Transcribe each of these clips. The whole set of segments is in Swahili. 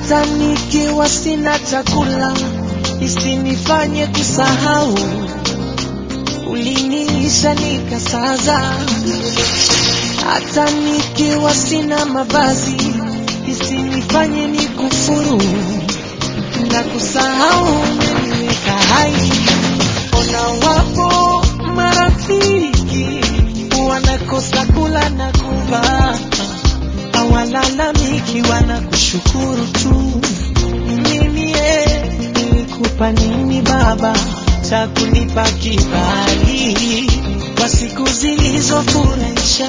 hata nikiwa sina chakula isinifanye kusahau uliniisha nikasaza hata nikiwa sina mavazi isinifanye nikufuru na kusahau umeniweka hai ona wapo marafiki wanakosa kula na kuvaa hawalalamiki wanakushukuru tu mimi eh, nilikupa nini baba cha kunipa kibali kwa siku zilizofurahisha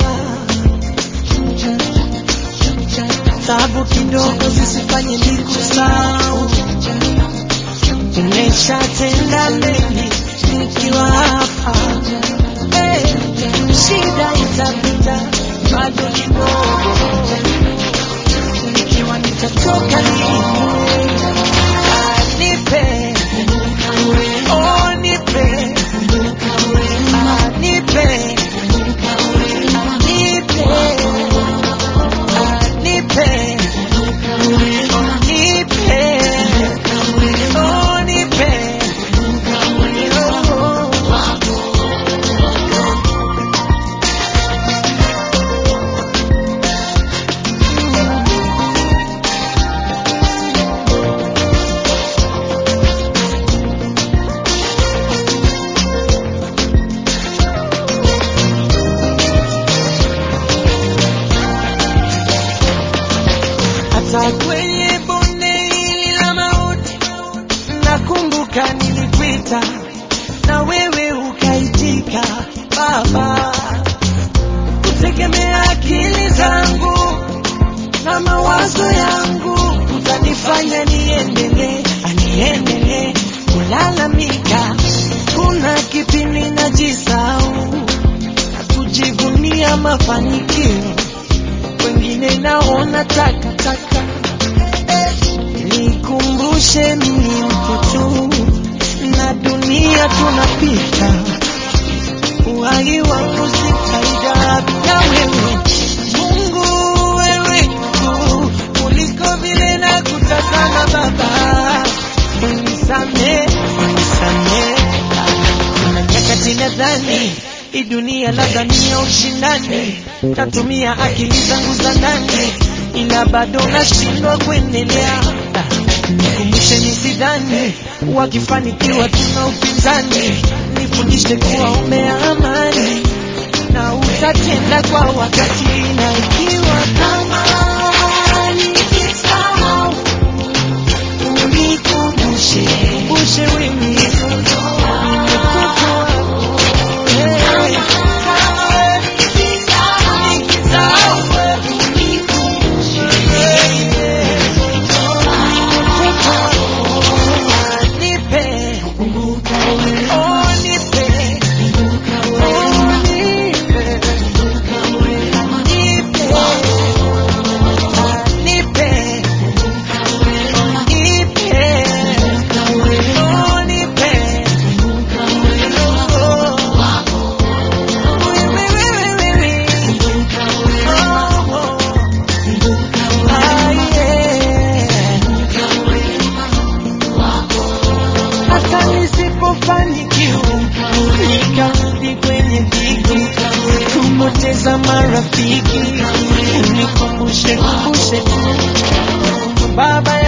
tabu kidogo zisifanye nikusahau umeshatenda mengi nikiwa hapa Eh, shida itapita bado kidogo nikiwa nitatoka lini Ah, nipe oh nipe Ah, nipe nipe Ah, nipe nipe oh nipe oh. hata kwenye bonde hili la mauti nakumbuka nilikuita na wewe ukaitika baba kutegemea akili zangu na mawazo yangu utanifanya niendelee aniendelee kulalamika kuna kipindi najisau na kujivunia mafanikio wengine naona takataka nikumbushe mimi mtu tu na dunia tunapita uhai wangu si faida bila wewe mungu wewe tu kuliko vile na kutazama baba unisame unisame kuna nyakati nadhani hii dunia labda ni ya ushindani natumia akili zangu za ndani ila bado nashindwa kuendelea nikumbushe nisidhani wakifanikiwa tuna upinzani nifundishe kuwa umea amani na utatenda kwa wakati na ikiwa kama nikisahau unikumbushe kumbushe mimi hata nisipofanikiwa nikarudi kwenye dhiki kupoteza marafiki unikumbushe kumbushe tu baba